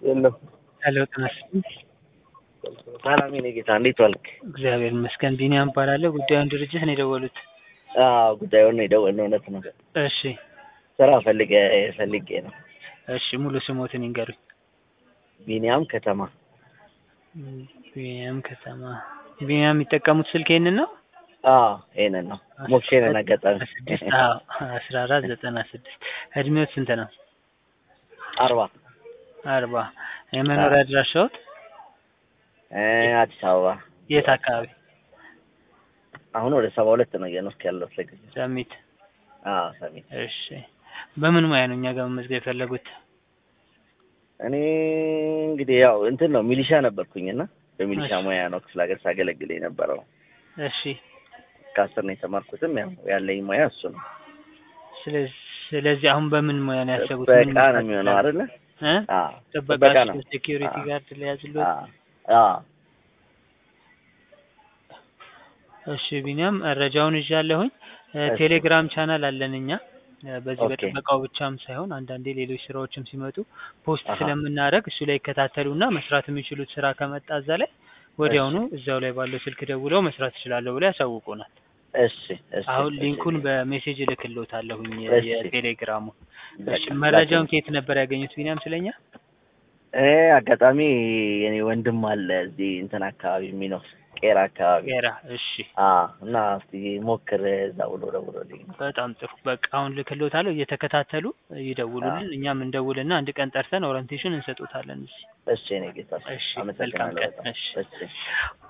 የለም። ሄሎ ጤና ይስጥልኝ። ሰላም የኔ ጌታ እንዴት ዋልክ? እግዚአብሔር ይመስገን። ቢኒያም እባላለሁ። ጉዳዩን ድርጅት ነው የደወሉት? አዎ ጉዳዩን ነው የደወልነው። እውነት ነው። እሺ ስራ ፈልገ ፈልጌ ነው። እሺ ሙሉ ስሞትን ይንገሩኝ። ቢኒያም ከተማ ቢኒያም ከተማ። ቢኒያም የሚጠቀሙት ስልክ ይሄንን ነው? አዎ ይሄንን ነው። ሞክሼንን አጋጣሚ ስድስት አዎ አስራ አራት ዘጠና ስድስት እድሜዎት ስንት ነው? አርባ አርባ የመኖሪያ አድራሻዎት እ አዲስ አበባ የት አካባቢ? አሁን ወደ ሰባ ሁለት ነው እየኖርኩ ያለሁት ለጊዜው። ሰሚት። አዎ ሰሜን። እሺ በምን ሙያ ነው እኛ ጋር መመዝገብ የፈለጉት? እኔ እንግዲህ ያው እንትን ነው ሚሊሻ ነበርኩኝና በሚሊሻ እሺ። ሙያ ነው ክፍለ ሀገር ሳገለግል የነበረው። እሺ ከአስር ነው የተማርኩትም ያው ያለኝ ሙያ እሱ ነው። ስለዚህ ስለዚህ አሁን በምን ሙያ ነው ያሰቡት? ምን ጥበቃ ነው የሚሆነው አይደለ? እ አዎ ጥበቃ ጥበቃ ነው። ሴኪዩሪቲ አዎ። ጋርድ ሊያዝሉት አዎ አዎ እሺ ቢኒያም መረጃውን ይዣለሁኝ። እ እሺ። ቴሌግራም ቻናል አለን እኛ እ በዚህ ኦኬ። በጥበቃው ብቻም ሳይሆን አንዳንዴ ሌሎች ስራዎችም ሲመጡ ፖስት አሃ። ስለምናደርግ እሱ ላይ ይከታተሉና መስራት የሚችሉት ስራ ከመጣ እዛ ላይ ወዲያውኑ እዛው ላይ ባለው ስልክ ደውለው መስራት ይችላለሁ ብለው ያሳውቁናል። እሺ እሺ አሁን እሺ። ሊንኩን በሜሴጅ እልክልዎታለሁኝ እሺ። የቴሌግራሙ። በቃ እሺ መረጃውን ከየት ነበር ያገኙት ቢኒያም ስለኛ? እ አጋጣሚ የኔ ወንድም አለ እዚህ እንትን አካባቢ የሚኖር ቄራ አካባቢ ቄራ። እሺ አ እና እስቲ ሞክር እዛ ብሎ ደውሎልኝ ነው። በጣም ጥሩ። በቃ አሁን ልክልዎታለሁ። እየተከታተሉ ይደውሉልን። እኛም እንደውልና አንድ ቀን ጠርተን ኦሪንቴሽን እንሰጦታለን እዚህ። እሺ እኔ ጌታ እሺ፣ አመሰግናለሁ መልካም ቀን። በጣም እሺ። እሺ